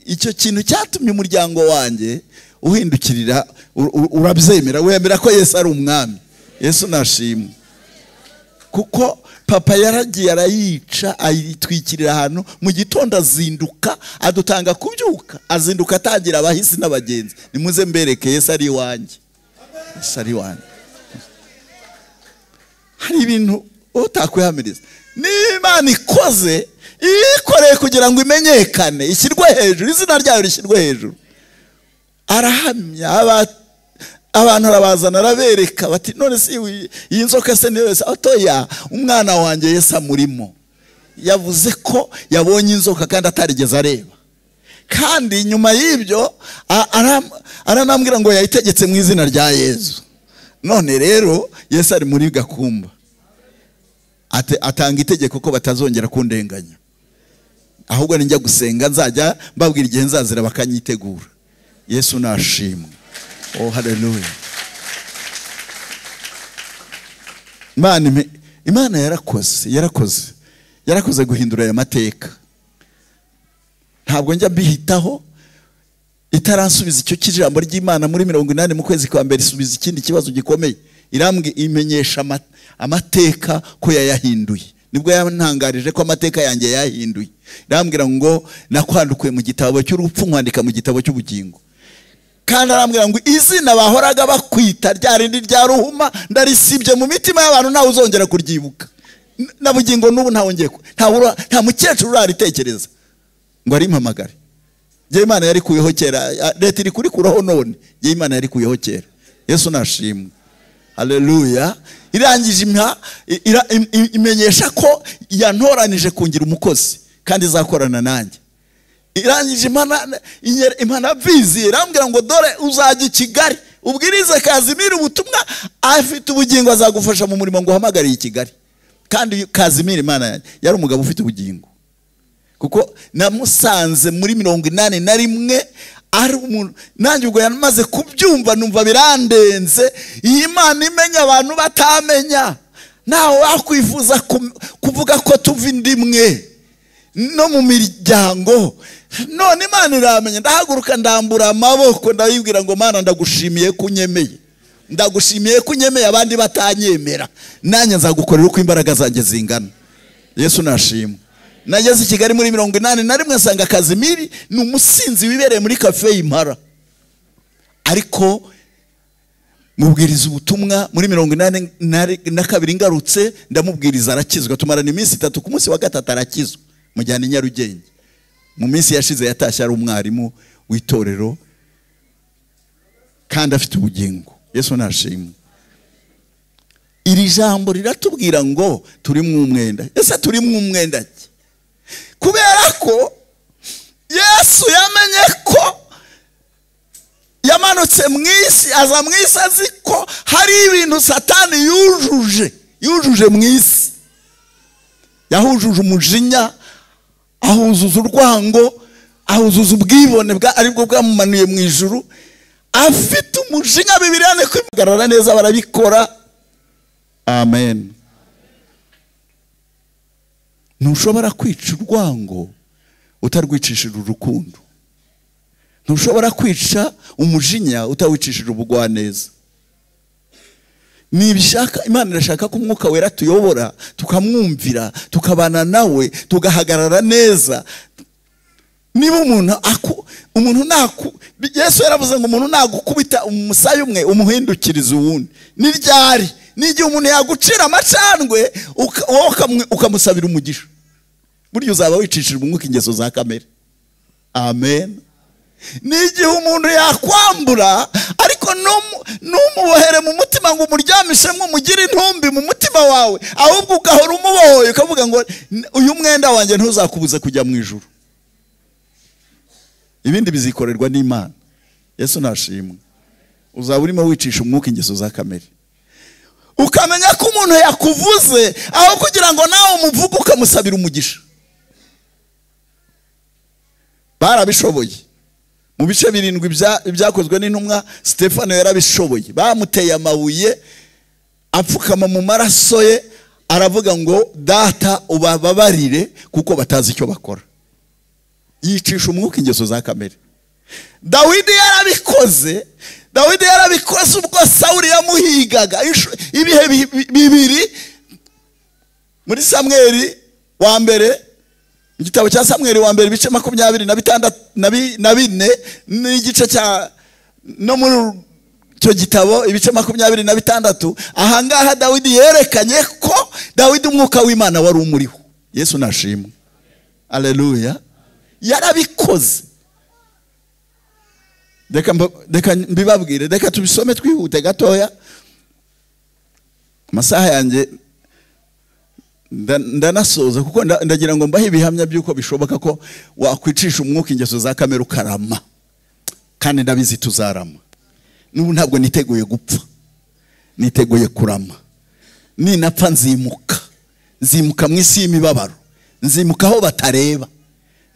icyo kintu cyatumye umuryango wanjye uhindukirira u- u- urabyemera wemera ko yesu ari umwami yesu nashimwe kuko papa yaragiye arayica ayitwikirira ahantu mu gitondo azinduka adutanga kubyuka azinduka atangira abahisi n'abagenzi nimuze mbereke yesu ari iwanjye yesu ari iwanjye hari ibintu utakwihamiriza n'imana ikoze iyikoreye kugira ngo imenyekane ishyirwe hejuru izina ryayo rishyirwe hejuru arahamya aba- abantu arabazana arabereka bati none si iyi- iyi nzoka se niyo yose atoya umwana wanjye yesu amurimo yavuze ko yabonye inzoka kandi atarigeze areba kandi nyuma y'ibyo a- ara- aranambwira ngo yayitegetse mu izina rya yesu none rero yesu ari muri gakumba Ate- atanga itegeko ko batazongera kundenganya ahubwo ninjya gusenga nzajya mbabwira igihe nzazira bakanyitegura yesu nashimwe oh haleluya imana ime- imana yarakoze yarakoze yarakoze guhindura aya mateka ntabwo njya mbihitaho itaransubiza icyo cy'ijambo ry'imana muri mirongo inani mu kwezi kwa mbere isubiza ikindi kibazo gikomeye irambwi imenyesha ama- amateka ko yayahinduye nibwo yantangarije ko amateka yanjye yayahinduye irambwira ngo nakwandukuye mu gitabo cy'urupfu nkwandika mu gitabo cy'ubugingo kandi arambwira ngo izina bahoraga bakwita rya rindi rya ruhuma ndarisibye mu mitima y'abantu ntawe uzongera kuryibuka N- na bugingo n'ubu ntawongeye ku- ntawe ura- nta mukecuru uraritekereza ngo arimpamagare njye imana yarikuyeho kera ya- leta iri kurikuraho none njye imana yarikuyeho kera yesu nashimwe haleluya irangije impa ira- im- im- imenyesha ko yantoranije kungira umukozi kandi izakorana nanjye irangije impana inyere- impanabizi irambwira ngo dore uzajya i kigali ubwirize kazimiri ubutumwa afite ubugingo azagufasha mu murimo ngo uhamagariye i kigali kandi kazimiri imana yanjye yari umugabo ufite ubugingo kuko namusanze muri mirongo inani na rimwe ari umuntu nanjye ubwo yamaze kubyumva numva birandenze iyi mana imenya abantu batamenya ntawe wakwifuza kum- kuvuga ko tuva indi imwe no mu miryango none imana iramenya ndahaguruka ndambura amaboko ndayibwira ngo mana ndagushimiye ko unyemeye ndagushimiye ko unyemeye abandi batanyemera nanjye nzagukorera uko imbaraga zanjye zingana yesu nashimwe nageze i kigali muri mirongo inani na rimwe nsanga kazimiri ni umusinzi wibereye muri kafe y'impara ariko mubwiriza ubutumwa muri mirongo inani na ri- na kabiri ngarutse ndamubwiriza arakizwa tumarana iminsi itatu ku munsi wa gatatu arakizwa mujyana i nyarugenge mu minsi yashize yatashye ari umwarimu w'itorero kandi afite ubugingo yesu nashimwe iri jambo riratubwira ngo turi mu umwenda ese turi mu umwenda ki kubera ko yesu yamenye ko yamanutse mu isi aza mu isi azi ko hari ibintu satani yujuje yujuje mu isi yahujuje umujinya ahuzuza urwango ahuzuza ubwibone bwa aribwo bwamumanuye mu ijuru afite umujinya bibiriya ni kwihagarara neza barabikora amen ntushobora kwica urwango utarwicishije urukundo ntushobora kwica umujinya utawicishije ubugwaneza nibishaka imana irashaka ko umwuka wera tuyobora tukamwumvira tukabana nawe tugahagarara neza niba umuntu aku umuntu naku yesu yaravuze ngo umuntu nagukubita umusaya umwe umuhindukiriza uwundi ni ryari n'igihe umuntu yagucira amacandwe uka- wowe ukamwe- ukamusabira umugisha burya uzaba wicishijwe umwuka ingeso za kamere amen n'igihe umuntu yakwambura ariko ntumu- ntumubohere mu mutima ngo umuryamishe umugire intumbi mu mutima wawe ahubwo ugahora umubohoye ukavuga ngo "N- uyu mwenda wanjye ntuzakubuze kujya mu ijuru ibindi bizikorerwa n'imana yesu nashimwe uzaba urimo wicisha umwuka ingeso za kamere ukamenya ko umuntu yakuvuze aho kugira ngo nawe umuvuge ukamusabira umugisha barabishoboye mu bice birindwi bya- byakozwe n'intumwa stefano yarabishoboye bamuteye amabuye apfukama mu maraso ye aravuga ngo data ubababarire kuko batazi icyo bakora yicisha umwuka ingeso za kamere dawidi yarabikoze dawidi yarabikoze ubwo sawuli yamuhigaga inshuro- ibihe bi- bi- bibiri muri samweri wa mbere igitabo cya samweri wa mbere ibice makumyabiri na bitandatu na bi- na bine n'igice cya no muri icyo gitabo ibice makumyabiri na bitandatu ahangaha dawidi yerekanye ko dawidi umwuka w'imana wari umuriho yesu nashimwe aleluya yarabikoze reka mba- reka mbibabwire reka tubisome twihute gatoya amasaha yanjye nda- ndanasoza kuko nda- ndagira ngo mbahe ibihamya by'uko bishoboka ko wakwicisha umwuka ingeso za kamere ukarama kandi ndabizi tuzarama n'ubu ntabwo niteguye gupfa niteguye kurama ninapfa nzimuka nzimuka mu isi y'imibabaro nzimuka aho batareba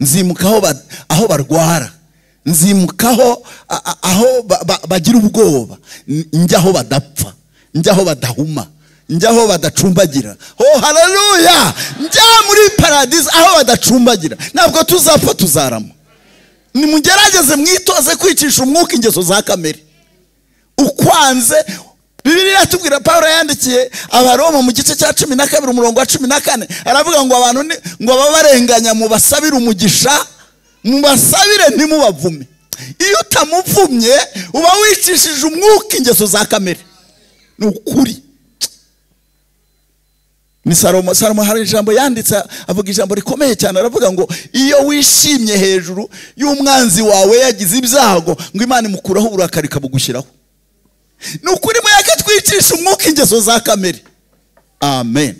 nzimuka aho ba- aho barwara nzimuka aho a- a- aho ba- ba- bagira ubwoba N- njya aho badapfa njya aho badahuma njya aho badacumbagira oh haleluya njya muri paradisi aho badacumbagira ntabwo tuzapfa tuzarama nimugerageze mwitoze kwicisha umwuka ingeso za kamere ukwanze bibiri iratubwira paul yandikiye abaroma mu gice cya cumi na kabiri umurongo wa cumi na kane aravuga ngo abantu ni- ngo ababarenganya mubasabire umugisha mubasabire ntimubavume iyo utamuvumye uba wicishije umwuka ingeso za kamere ni ukuri ni salomo salomo hari ijambo yanditse avuga ijambo rikomeye cyane aravuga ngo iyo wishimye hejuru y'umwanzi wawe yagize ibyago ngo imana imukuraho uburakari ikabugushyiraho ni ukuri muyake twicisha umwuka ingeso za kamere amen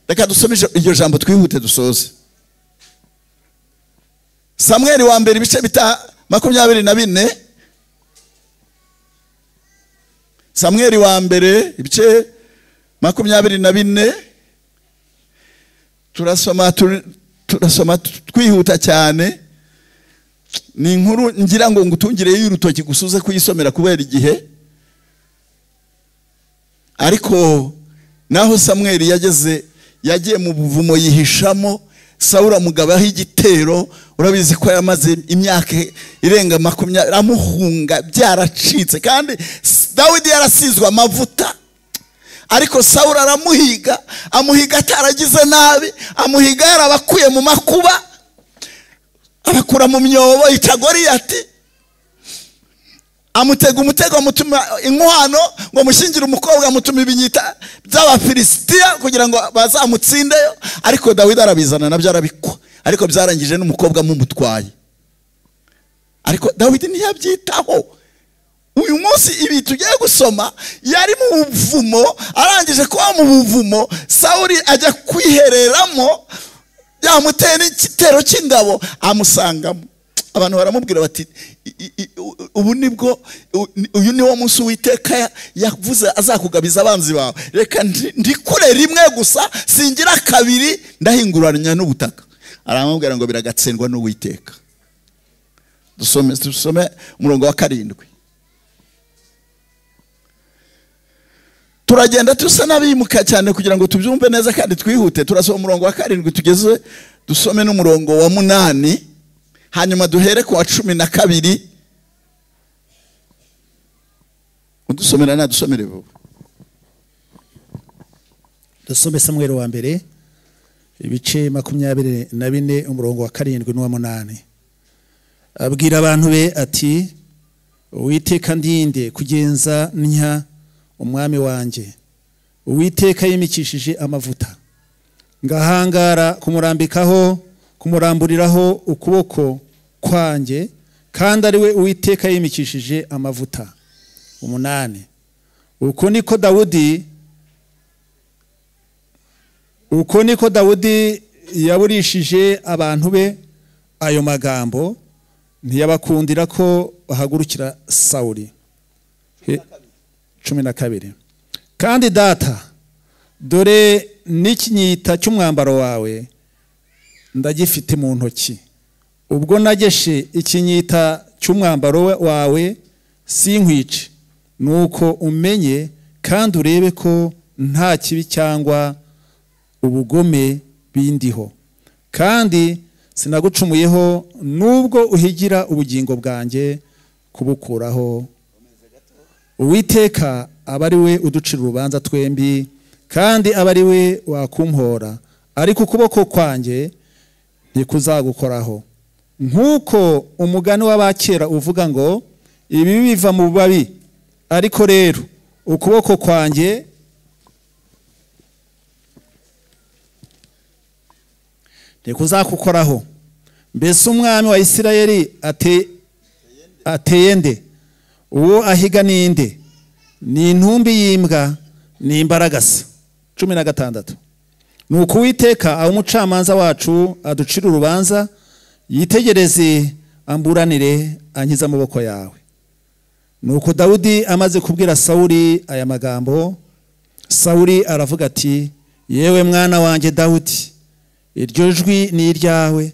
reka dusome ijambo- iryo jambo twihute dusoze samweri wa mbere ibice bita makumyabiri na bine samweri wa mbere ibice makumyabiri na bine turasoma turi- turasoma twihuta cyane ni inkuru ngira ngo ngutungireyo urutoki gusa uze kuyisomera kubera igihe ariko naho samweli yageze yagiye mu buvumo yihishamo sawura amugabaho igitero urabizi ko yamaze imyaka irenga makumyabiri amuhunga byaracitse kandi dawidi yarasizwe amavuta ariko sawura aramuhiga amuhiga ataragize nabi amuhiga yarabakuye mu makuba abakura mu myobo yica goriyati amutega umutego amutuma inkwano ngo amushyingire umukobwa amutuma ibinyita by'abafilisitiya kugira ngo bazamutsindeyo ariko dawidi arabizana nabyo arabikwa ariko byarangije n'umukobwa amumutwaye ariko dawidi ntiyabyitaho uyu munsi ibi tugiye gusoma yari mu buvumo arangije kuba mu buvumo sawuri ajya kwihereramo yamuteye n'igitero cy'ingabo amusangamo abantu baramubwira bati "I- i- i- u- ubu nibwo u- ni- uyu niwo munsi uwiteka ya- yavuze azakugabiza abanzi bawe reka ndi- ndikure rimwe gusa singira kabiri ndahinguranya n'ubutaka aramubwira ngo biragatsindwa n'uwiteka dusome dusome umurongo wa karindwi turagenda dusa n'abimuka cyane kugira ngo tubyumve neza kandi twihute turasoma umurongo wa karindwi tugeze dusome n'umurongo wa munani hanyuma duhere ku wa cumi na kabiri udusomera nadusomere vuba dusome samweri wa mbere ibice makumyabiri na bine umurongo wa karindwi n'uwa munani abwira abantu be ati uwiteka ndinde kugenza ntya umwami wanjye uwiteka yimikishije amavuta ngahangara kumurambikaho kumuramburiraho ukuboko kwanjye kandi ari we uwiteka yimikishije amavuta umunani uko niko dawudi uko niko dawudi yaburishije abantu be ayo magambo ntiyabakundira ko bahagurukira sawuri He- cumi na kabiri kandi data dore n'ikinyita cy'umwambaro wawe ndagifite mu ntoki ubwo nageshe ikinyita cy'umwambaro wawe sinkwice ni uko umenye kandi urebe ko nta kibi cyangwa ubugome bindiho kandi sinagucumuyeho nubwo uhigira ubugingo bwanjye kubukuraho uwiteka aba ari we uducira urubanza twembi kandi aba ari we wakumhora ariko ukuboko kwanjye ntikuzagukoraho nk'uko umugani w'abakera uvuga ngo ibi biva mu babi ariko rero ukuboko kwanjye ntikuzagukoraho mbese umwami wa isirayeli ateye nde uwo ahiga ninde ni intumbi y'imbwa ni imbaragasa cumi na gatandatu ni ukuwiteka aho umucamanza wacu aducira urubanza yitegereze amburanire ankize amaboko yawe ni uko dawudi amaze kubwira sawuri aya magambo sawuri aravuga ati yewe mwana wanjye dawudi iryo jwi ni iryawe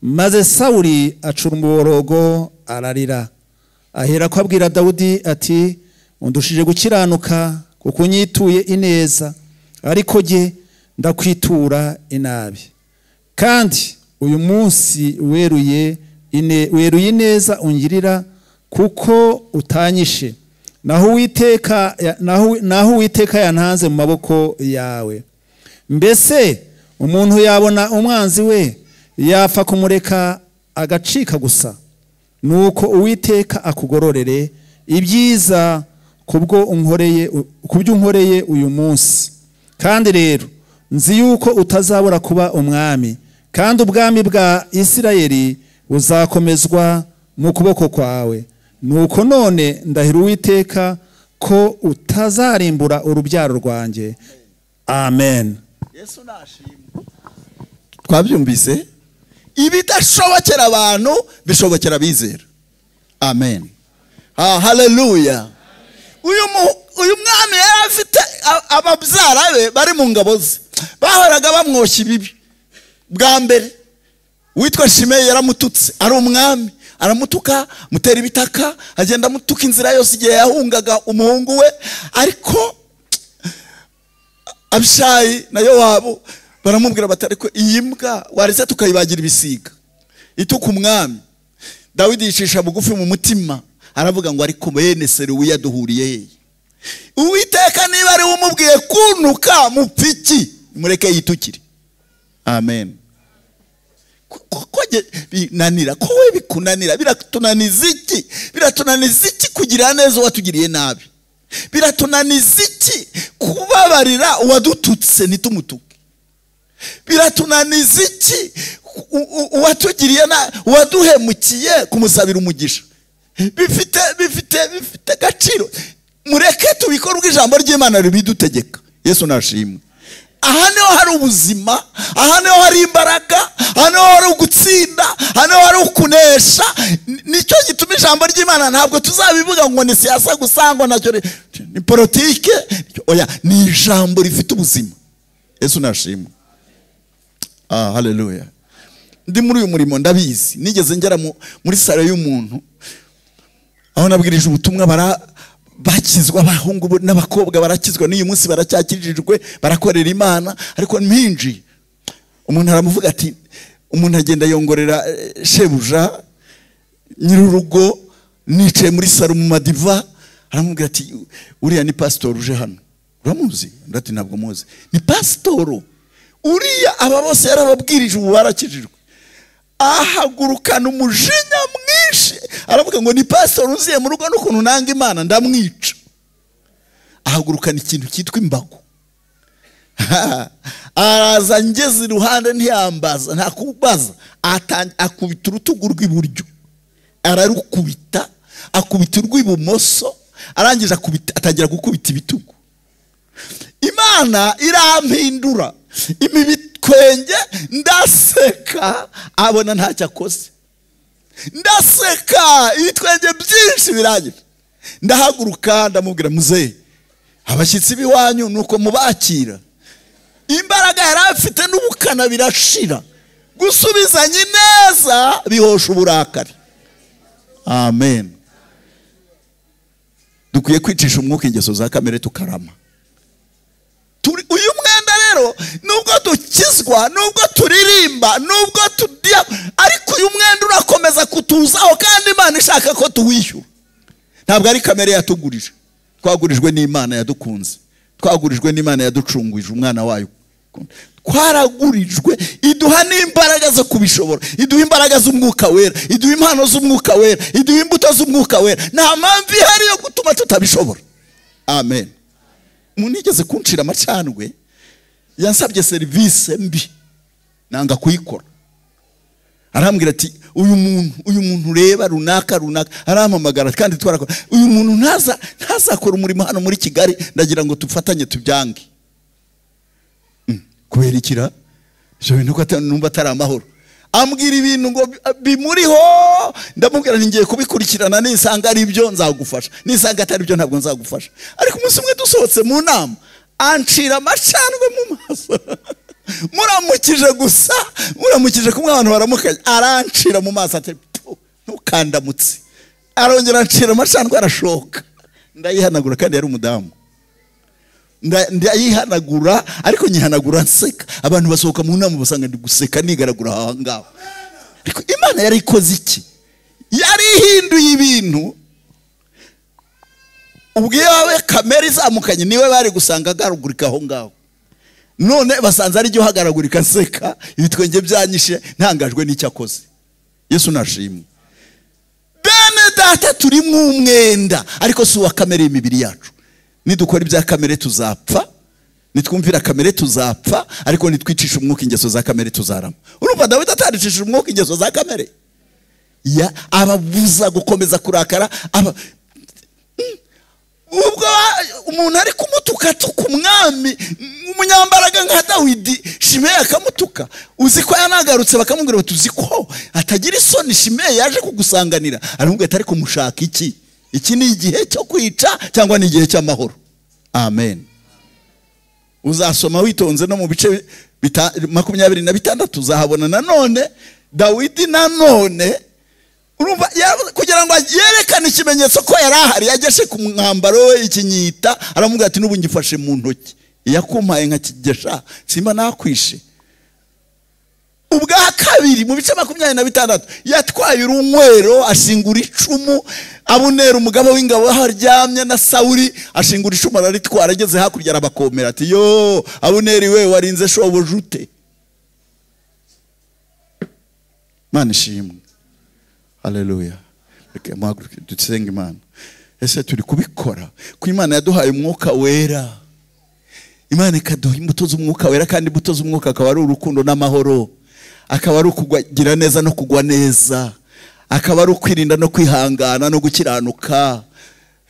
maze sawuri acura umuborogo ararira ahera ko abwira dawudi ati undushije gukiranuka kuko unyituye ineza ariko jye ndakwitura inabi kandi uyu munsi weruye weruye ineza ungirira kuko utanyishe naho uwiteka naho uwiteka yantanze mu maboko yawe mbese umuntu yabona umwanzi we yapfa kumureka agacika gusa ni uko uwiteka akugororere ibyiza kubwo unkoreye kubyo unkoreye uyu munsi kandi rero nzi yuko utazabura kuba umwami kandi ubwami bwa isirayeli buzakomezwa mu kuboko kwawe nuko none ndahira uwiteka ko utazarimbura urubyaro rwanjye amen twabyumvise ibidashobokera abantu bishobokera abizera amen haleluya uyu mwami yari afite ababyara be bari mu ngabo ze bahoraga bamwoshya ibibi bwa mbere uwitwa shimeyi yaramututse ari umwami aramutuka mutera ibitaka agenda amutuka inzira yose igihe yahungaga umuhungu we ariko abishayi na wabo baramubwira bati ariko iyi mbwa waretse tukayibagira ibisiga ituka umwami dawidi yicisha bugufi mu mutima aravuga ngo ariko bene seruwi yaduhuriye yeye uwiteka niba ariwe umubwiye kunuka mupfiki mureke yitukire amen ko binanira ko we bikunanira biratunaniza iki biratunaniza iki kugira neza uwatugiriye nabi biratunaniza iki kubabarira uwadututse ntitumutuke biratunaniza iki uwatugiriye nabi uwaduhemukiye kumusabira umugisha bifite bifite bifite agaciro mureke tubikore ubwo ijambo ry'imana ribidutegeka yesu nashimwe aha niho hari ubuzima aha niho hari imbaraga aha niho hari ugutsinda aha niho hari ukunesha nicyo gituma ijambo ry'imana ntabwo tuzabivuga ngo ni siyasa gusa ngo nacyo ni politike oya ni ijambo rifite ubuzima yesu nashimwe aha haleluya ndi muri uyu murimo ndabizi nigeze ngera muri salo y'umuntu aho nabwirije ubutumwa bara bakizwa abahungu n'abakobwa barakizwa n'uyu munsi baracyakirijwe barakorera imana ariko mpinji umuntu aramuvuga ati umuntu agenda yongorera shebuja nyir'urugo nicaye muri saro mu madiva aramubwira ati uriya ni pasitori uje hano uramuzi ati ntabwo muzi ni pasitoro uriya aba bose yarababwirije ubu barakijijwe ahagurukana umujinya mwinshi aravuga ngo ni pasitori uziye mu rugo n'ukuntu nanga imana ndamwica ahagurukana ikintu cyitwa imbago araza ngeze iruhande ntiyambaza nta kubaza akubita urutugu rw'iburyo ararukubita akubita urw'ibumoso arangije atangira gukubita ibitugu imana irampindura imibitwenge ndaseka abona ntacyo akoze ndaseka ibitwenge byinshi birangira ndahaguruka ndamubwira muzehe abashyitsi b'iwanyu ni uko mubakira imbaraga yari afite n'ubukana birashira gusubizanye neza bihosha uburakari amen dukwiye kwicisha umwuka ingeso za kamere tukarama Turi- uyu mwenda rero nubwo dukizwa nubwo turirimba nubwo tudya ariko uyu mwenda urakomeza kutuzaho kandi imana ishaka ko tuwishyura ntabwo ari kamere yatugurije twagurijwe n'imana yadukunze twagurijwe n'imana yaducunguje umwana wayo twaragurijwe iduha n'imbaraga zo kubishobora iduha imbaraga z'umwuka wera iduha impano z'umwuka wera iduha imbuto z'umwuka wera nta mpamvu ihari yo gutuma tutabishobora amen munigeze kuncira amacandwe yansabye serivisi mbi nanga kuyikora arambwira ati uyu muntu uyu muntu ureba runaka runaka arampamagara kandi twarakora uyu muntu ntaza ntazakora umurimo hano muri kigali ndagira ngo dufatanye tubyange Mm, kubera ikira ibyo bintu ko ata- numva atari amahoro ambwira ibintu ngo bi- bimuriho ndamubwira nti ngiye kubikurikirana nisanga ari byo nzagufasha nisanga atari byo ntabwo nzagufasha ariko umunsi umwe dusohotse mu nama ancira amacandwe mu maso muramukije gusa muramukije kumwe abantu baramukanye arancira mu maso ati "Pfu, ntukandamutse arongera ancira amacandwe arashoka ndayihanagura kandi yari umudamu Nda- ndayihanagura ariko nyihanagura nseka abantu basohoka mu nama basanga ndi guseka nigaragura aha ngaho ariko imana yari ikoze iki yari ihinduye ibintu ubwo iyo wowe kamere izamukanye niwe bari gusanga agaragurika aho ngaho none basanze ari jyo uhagaragurika nseka ibitwenge byanyishe ntangajwe n'icyo akoze yesu nashimwe bene data turi mu umwenda ariko si uwa kamere y'imibiri yacu nidukora ibya kamere tuzapfa nitwumvira kamere tuzapfa ariko nitwicisha umwuka ingeso za kamere tuzarama urumva dawidi ataricishije umwuka ingeso za kamere ya ababuza gukomeza kurakara aba ubwo ba- umuntu ari kumutuka atuka umwami umunyambaraga nka dawidi shimeyi akamutuka uzi ko yanagarutse bakamubwira bati uzi ko atagira isoni shimeyi yaje kugusanganira aramubwira ati ariko mushaka iki iki ni igihe cyo kwica cyangwa ni igihe cy'amahoro amen uzasoma witonze no mu bice bita- makumyabiri na bitandatu uzahabona nanone dawidi nanone urumva ya- kugira ngo yerekane ikimenyetso ko yari ahari yageshe ku mwambaro we ikinyita aramubwira ati n'ubu ngifashe mu ntoki iyakumpaye nkakigesha simba nakwishe ubwa kabiri mu bice makumyabiri na bitandatu yatwaye urunywero ashingura icumu abunera umugaba w'ingabo aho aryamye na sawuri ashingura icumu araritwara ageze hakurya arabakomera ati yo abuneri we warinze shobuja ute mana ishimwe haleluya Reka muhaguruke dusenge imana ese turi kubikora ko imana yaduhaye umwuka wera imana ikaduha imbuto z'umwuka wera kandi imbuto z'umwuka akaba ari urukundo n'amahoro akaba ari ukugira neza no kugwa neza akaba ari ukwirinda no kwihangana no gukiranuka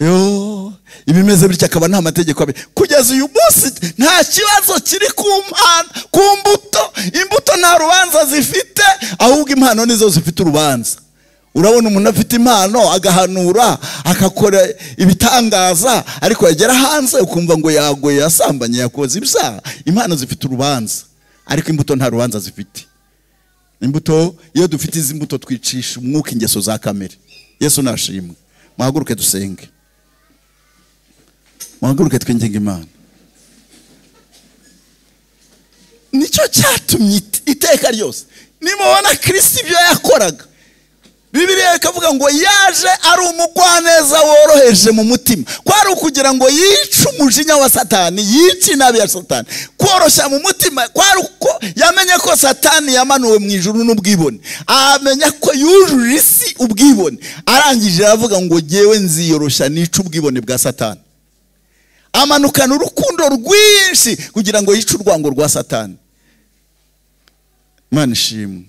yo ibimeze bityo akaba nta mategeko abe kugeza uyu munsi nta kibazo kiri ku mpano ku mbuto imbuto nta rubanza zifite ahubwo impano nizo zifite urubanza urabona umuntu afite impano agahanura agakora ibitangaza ariko yagera hanze ukumva ngo yagoye yasambanye yakoze ibyaha impano zifite urubanza ariko imbuto nta rubanza zifite imbuto iyo dufite izi mbuto twicisha umwuka ingeso za kamere yesu nashimwe muhaguruke dusenge muhaguruke twinginga imana nicyo cyatumye it- iteka ryose nimubona kirisiti ibyo yakoraga bibiriya ikavuga ngo yaje ari umugwaneza woroheje mu mutima kwari ukugira ngo yice umujinya wa satani yice inabi ya satani koroshya mu mutima kwari uko yamenye ko satani yamanuwe mu ijuru n'ubwibone amenya ko yujuje isi ubwibone arangije aravuga ngo ngewe nziyoroshya nice ubwibone bwa satani amanukana urukundo rwinshi kugira ngo yice urwango rwa satani imana ishimwe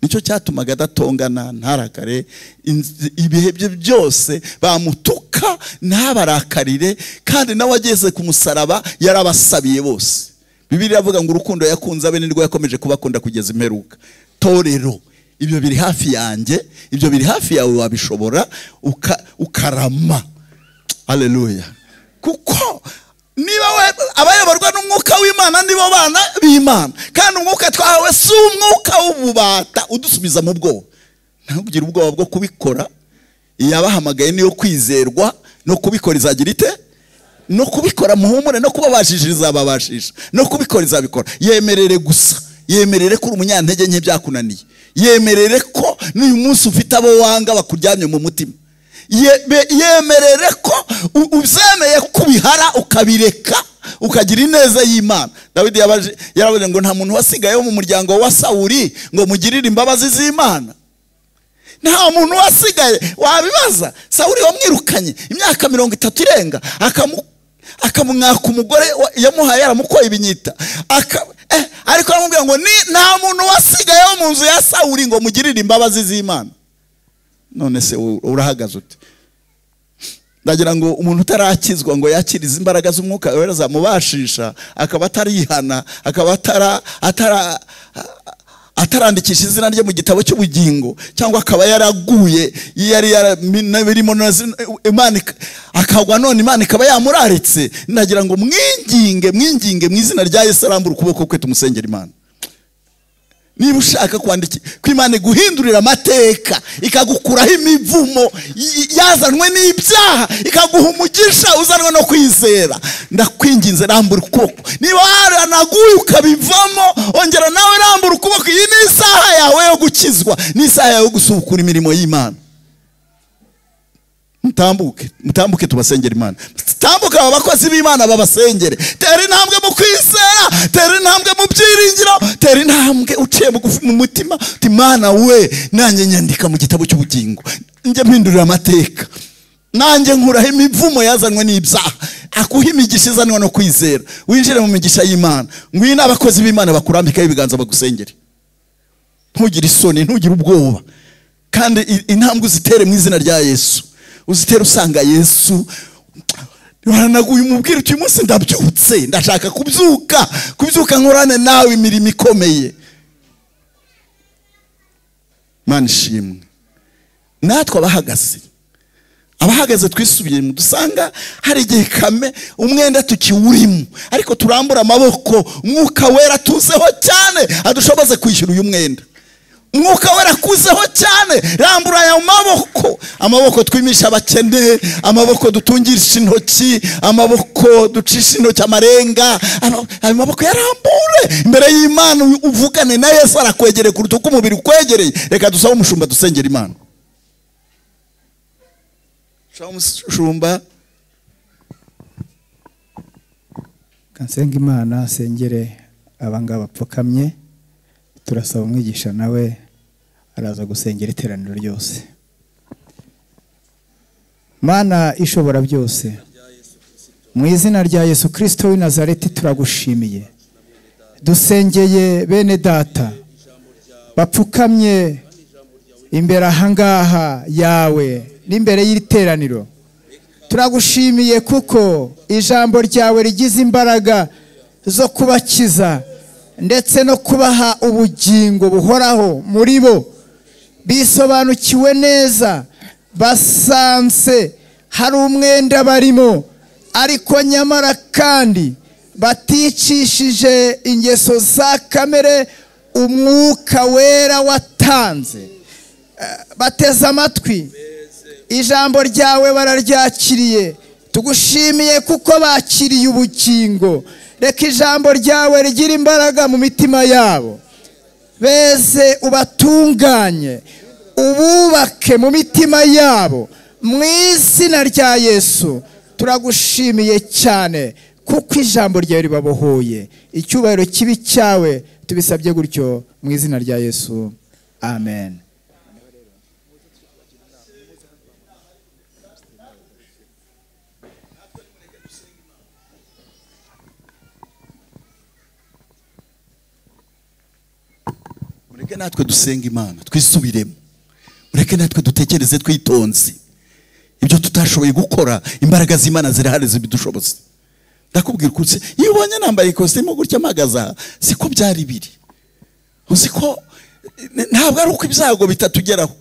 nicyo cyatumaga adatongana ntarakare inz- ibihe bye byose bamutuka ntabarakarire kandi nawe ageze ku musaraba yarabasabiye bose bibiri iravuga ngo urukundo yakunze abe nirwo yakomeje kubakunda kugeza imperuka torero ibyo biri hafi yanjye ibyo biri hafi yawe wabishobora uka- ukarama haleluya kuko niba abayoborwa n'umwuka w'imana nibo bana b'imana kandi umwuka twahawe si umwuka w'ububata udusubiza mu bwoba ntugire ubwoba bwo kubikora yabahamagaye niyo kwizerwa no kubikora izagira ite no kubikora muhumure no kubabashishiriza izababashisha no kubikora izabikora yemerere gusa yemerere ko uri umunyantege nke byakunaniye yemerere ko n'uyu munsi ufite abo wanga bakuryamye mu mutima Ye- yemerere ko u- ubyemeye kubihara ukabireka ukagira ineza y'imana dawidi yabaje- yaravuze ngo nta muntu wasigaye wo mu muryango wa sawuri ngo mugirire imbabazi z'imana nta muntu wasigaye wabibaza sawuri wamwirukanye imyaka mirongo itatu irenga akamu- akamwaka umugore wa- yamuhaye yaramukoye ibinyita Aka- eh, ariko aramubwira ngo "Ni- nta muntu wasigaye wo mu nzu ya sawuri ngo mugirire imbabazi z'imana none se u- urahagaze ute ndagira ngo umuntu utarakizwa ngo yakirize imbaraga z'umwuka wera zamubashisha akaba atarihana akaba atara atara atarandikisha izina rye mu gitabo cy'ubugingo cyangwa akaba yaraguye yari yarabirimo imana ik- akagwa none imana ikaba yamuraritse ndagira ngo mwinginge mwinginge mu izina rya yesu arambura ukuboko kwe tumusengera imana niba ushaka kwandika ko imana iguhindurira amateka ikagukuraho imivumo y- yazanwe n'ibyaha ikaguha umugisha uzanwe no kwizera ndakwinginze rambura ukuboko niba waranaguye ukabivamo ongera nawe rambura ukuboko iyi ni isaha yawe yo gukizwa ni isaha yawe yo gusubukura imirimo y'imana mutambuke mutambuke tubasengera imana tambuka aba bakozi b'imana babasengere tera intambwe mu kwizera tera intambwe mu byiringiro tera intambwe uciye bugufi mu mutima uti mana we nanjye nyandika mu gitabo cy'ubugingo njye mpindurira amateka nanjye nkuraho imivumo yazanwe n'ibyaha akuha imigisha izanwa no kwizera winjire mu migisha y'imana ngwino abakozi b'imana bakurambikaho ibiganza bagusengere ntugire isoni ntugire ubwoba kandi i- intambwe uzitere mu izina rya yesu uzitere usanga yesu uranaguye umubwira uti uyu munsi ndabyutse ndashaka kubyuka kubyuka nkorane nawe imirimo ikomeye mana ishimwe natwe abahagaze abahagaze twisubiyemo dusanga hari igihe kame umwenda tukiwurimo ariko turambura amaboko mwuka wera tuzeho cyane adushoboze kwishyura uyu mwenda umwuka wera akuzeho cyane rambura aya maboko amaboko twimisha abakene amaboko dutungisha intoki amaboko ducisha intoki amarenga ama- ayo maboko yarambure imbere y'imana uyu- uvugane na yesu arakwegereye kuruta uko umubiri ukwegereye reka dusabe umushumba dusengera imana dusabe umushumba kansenga imana sengere abangaba bapfukamye turasaba umwigisha nawe araza gusengera iteraniro ryose mana ishobora byose mu izina rya yesu kirisito w'i nazareti turagushimiye dusengeye bene data bapfukamye imbere ahangaha yawe n'imbere y'iri teraniro turagushimiye kuko ijambo ryawe rigize imbaraga zo kubakiza ndetse no kubaha ubugingo buhoraho muri bo bisobanukiwe neza basanze hari umwenda barimo ariko nyamara kandi baticishije ingeso za kamere umwuka wera watanze Eh, bateze amatwi ijambo ryawe bararyakiriye tugushimiye kuko bakiriye ubukingo reka ijambo ryawe rigira imbaraga mu mitima yabo beze ubatunganye ububake mu mitima yabo mu izina rya yesu turagushimiye cyane kuko ijambo ryawe ribabohoye icyubahiro kibi cyawe tubisabye gutyo mu izina rya yesu amen mureke natwe dusenga imana twisubiremo mureke natwe dutekereze twitonze ibyo tutashoboye gukora imbaraga z'imana zirahari zibidushoboza ndakubwira ukuntu iyo ubonye nambaye ikositimu gutya mpagaze aha siko byari biri uzi ko eh, ntabwo ari uko ibyago bitatugeraho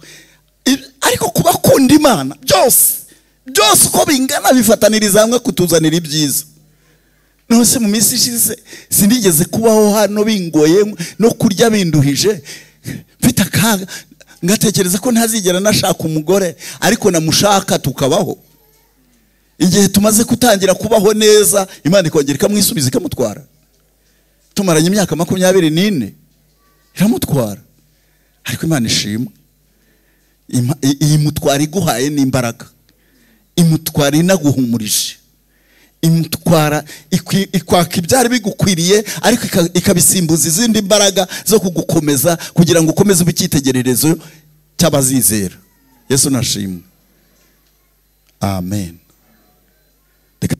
I- ariko kuba akunda imana byose byose uko bingana bifataniriza hamwe kutuzanira ibyiza nose mu minsi ishize sinigeze kubaho hano bingoye no kurya binduhije mfite akaga ngatekereza ko ntazigera nashaka umugore ariko namushaka tukabaho igihe tumaze gutangira kubaho neza imana ikongera ikamwisubiza ikamutwara tumaranye imyaka makumyabiri n'ine iramutwara ariko imana ishima Ima- i- iyi mutwara iguhaye n'imbaraga imutwara inaguhumurije imutwara ikwi- ikwaka ibyari bigukwiriye ariko ika- ikabisimbuza izindi mbaraga zo kugukomeza kugira ngo ukomeze ube icyitegererezo cy'abazizera yesu nashimwe amen Reka-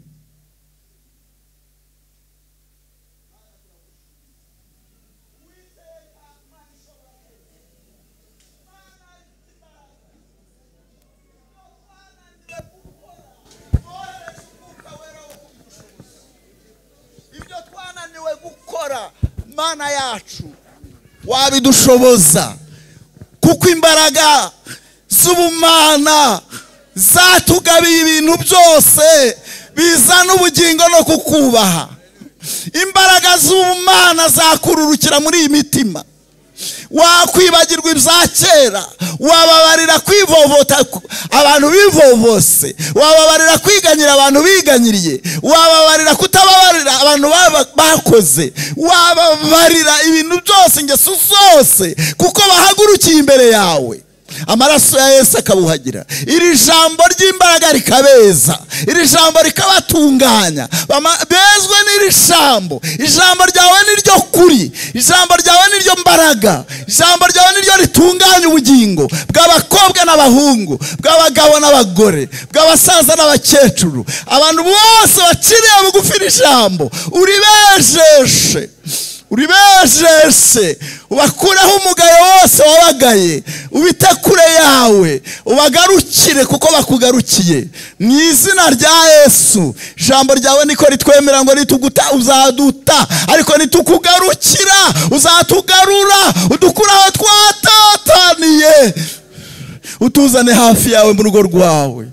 ibyo twananiwe gukora mana yacu wabidushoboza kuko imbaraga z'ubumana zatugabiye ibintu byose bizana ubugingo no kukubaha imbaraga z'ubumana zakururukira muri iyi mitima wakwibagirwa ibya kera wababarira kwivovota ku- abantu bivovose wababarira kwiganyira abantu biganyiriye wababarira kutababarira abantu baba- bakoze wababarira ibintu byose ingeso zose kuko bahagurukiye imbere yawe amaraso ya yesu akabuhagira iri jambo ry'imbaraga rikabeza iri jambo rikabatunganya Bama- bezwe n'iri jambo ijambo ryawe niryo kuri ijambo ryawe niryo mbaraga ijambo ryawe niryo ritunganya ubugingo bw'abakobwa n'abahungu bw'abagabo n'abagore bw'abasaza n'abakecuru abantu bose baciriye bugufi iri jambo uribejeshe uribejeshe ubakureho umugayo wose wabagaye ubite kure yawe ubagarukire kuko bakugarukiye mu izina rya yesu ijambo ryawe niko ritwemera ngo nituguta uzaduta ariko nitukugarukira uzatugarura udukure aho twatataniye utuzane hafi yawe mu rugo rwawe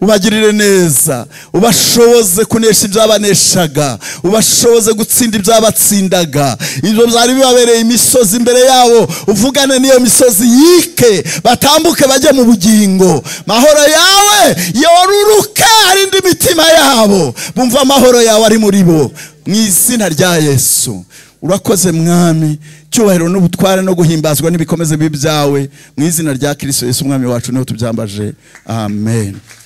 ubagirire neza ubashoboze kunesha ibyabaneshaga ubashoboze gutsinda ibyabatsindaga ibyo byari bibabereye imisozi imbere yabo uvugane n'iyo misozi yike batambuke bajye mu bugingo mahoro yawe yoruruke arinde imitima yabo bumva amahoro yawe ari muri bo mu izina rya yesu urakoze mwami cyubahiro n'ubutware no guhimbazwa n'ibikomeze bibyawe mu izina rya kirisito yesu umwami wacu niho tubyambaje amen